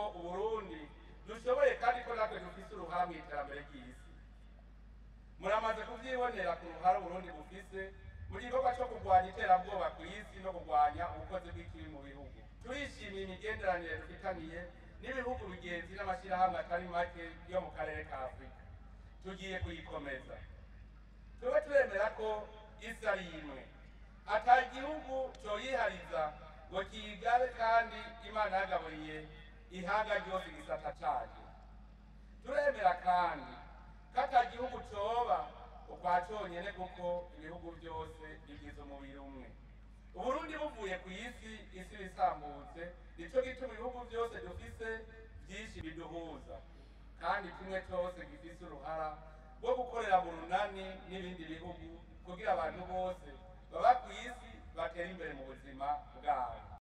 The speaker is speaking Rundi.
uburundi dushoboye kandi ko natwe dufise uruhara mu iterambere ry'isi muramaze kuvyibonera ku ruhara uburundi bufise mu gikorwa co kurwanya iterabwoba ku isi no kurwanya ubukozi bw'ikibi mu bihugu turishimiye imigenderanire dufitaniye n'ibihugu bigenzi n'amashyirahamwe atari make yo mu karere ka afurika tugiye kuyikomeza tube turemera ko isi ari imwe ata gihugu coyihariza ngo kiyigabe kandi imana yagaburiye ihaga ryose igisata cayo turemera kandi ko ata gihugu coba ukwa conyene kuko ibihugu byose bigize umubiri umwe uburundi buvuye ku isi isi bisambutse nico gituma ibihugu byose dufise byinshi biduhuza kandi kimwe cyose gifise uruhara rwo gukorera mu runani n'ibindi bihugu kugira abantu bose baba ku isi batera imbere mu buzima bwabo